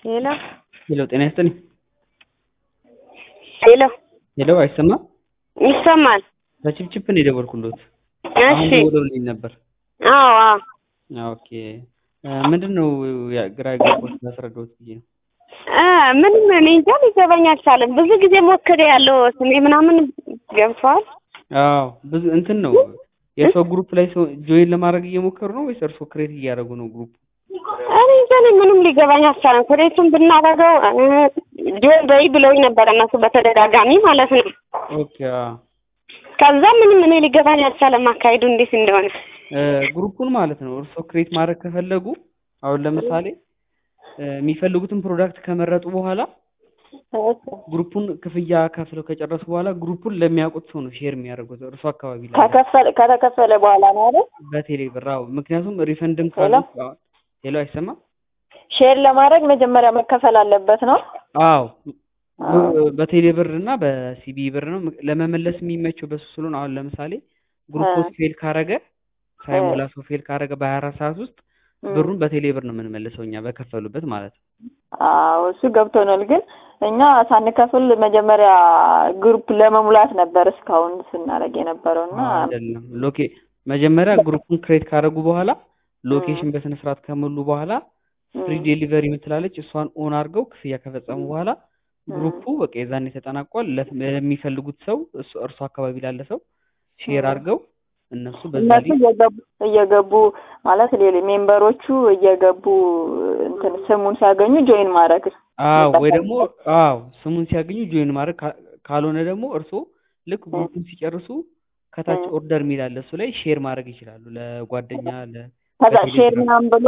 ሄሎ ሄሎ ጤና ይስጥልኝ። ሄሎ ሄሎ አይሰማም? ይሰማል? ከችፕችፕ ነው የደወልኩሎት። አሁን እሺ ደውለውልኝ ነበር። አዎ አዎ ኦኬ ምንድን ነው ያ- ግራ የገባሁት ላስረዳዎት ብዬ ነው። እ ምንም እኔ እንጃ ሊገባኝ አልቻለም። ብዙ ጊዜ ሞክሬ ያለው ስሜ ምናምን ገብቷል። አዎ ብዙ እንትን ነው የሰው ግሩፕ ላይ ሰው ጆይን ለማድረግ እየሞከሩ ነው ወይስ እርስዎ ክሬት እያደረጉ ነው ግሩፕ? እኔ እንጃ እኔ ምንም ሊገባኝ አልቻለም። ኩሬቱን ብናደርገው ጆን በይ ብለውኝ ነበር እነሱ በተደጋጋሚ ማለት ነው። ኦኬ አዎ። ከዛ ምንም እኔ ሊገባኝ አልቻለም አካሄዱ እንዴት እንደሆነ። እ ግሩፑን ማለት ነው እርስዎ ክሬት ማድረግ ከፈለጉ አሁን ለምሳሌ እ የሚፈልጉትን ፕሮዳክት ከመረጡ በኋላ ግሩፑን ክፍያ ከፍለው ከጨረሱ በኋላ ግሩፑን ለሚያውቁት ሰው ነው ሼር የሚያደርጉት እርሱ አካባቢ ላይ ከከፈለ ከተከፈለ በኋላ ነው አይደል? በቴሌ ብር አዎ። ምክንያቱም ሪፈንድም ሄሎ? ካሉት አዎ። ሄሎ አይሰማም? ሼር ለማድረግ መጀመሪያ መከፈል አለበት ነው። አዎ በቴሌ ብር እና በሲቢ ብር ነው ለመመለስ የሚመቸው በሱ ስለሆነ አሁን ለምሳሌ ግሩፕ ፌል ካረገ ሳይሞላ ሰው ፌል ካረገ በሀያ አራት ሰዓት ውስጥ ብሩን በቴሌ ብር ነው የምንመልሰው እኛ በከፈሉበት ማለት ነው። አዎ እሱ ገብቶናል። ግን እኛ ሳንከፍል መጀመሪያ ግሩፕ ለመሙላት ነበር እስካሁን ስናደርግ የነበረው እና አይደለም ሎኬ መጀመሪያ ግሩፑን ክሬት ካደረጉ በኋላ ሎኬሽን በስነ ስርዓት ከሞሉ በኋላ ፍሪ ዴሊቨሪ የምትላለች እሷን ኦን አድርገው ክፍያ ከፈጸሙ በኋላ ግሩፑ በቃ የዛኔ ተጠናቋል። ለፍ- ለሚፈልጉት ሰው እሱ እርሱ አካባቢ ላለ ሰው ሼር አድርገው እነሱ በዛ እነሱ ሊንክ እየገቡ እየገቡ ማለት ሌላ ሜምበሮቹ እየገቡ እንትን ስሙን ሲያገኙ ጆይን ማድረግ አዎ ወይ ደግሞ አዎ ስሙን ሲያገኙ ጆይን ማድረግ ካ- ካልሆነ ደግሞ እርስዎ ልክ ግሩፑን ሲጨርሱ ከታች ኦርደር የሚል አለ እሱ ላይ ሼር ማድረግ ይችላሉ ለጓደኛ ለ ከዛ ሼር በቴሌግራም ምናምን ብሎ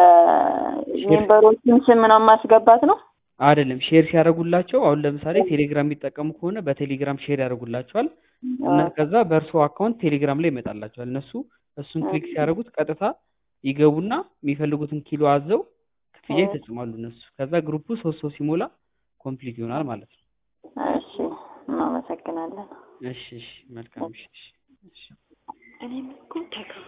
የሜምበሮቹን ስም ምናምን ማስገባት ነው። አይደለም ሼር ሲያደርጉላቸው አሁን ለምሳሌ ቴሌግራም የሚጠቀሙ ከሆነ በቴሌግራም ሼር ያደርጉላቸዋል እና ከዛ በእርሶ አካውንት ቴሌግራም ላይ ይመጣላቸዋል እነሱ እሱን ክሊክ ሲያደርጉት ቀጥታ ይገቡና የሚፈልጉትን ኪሎ አዘው ክፍያ ይፈጽማሉ እነሱ ከዛ ግሩፑ ሶስት ሰው ሲሞላ ኮምፕሊት ይሆናል ማለት ነው እሺ እናመሰግናለን። እሺ እሺ መልካም እሺ እሺ እሺ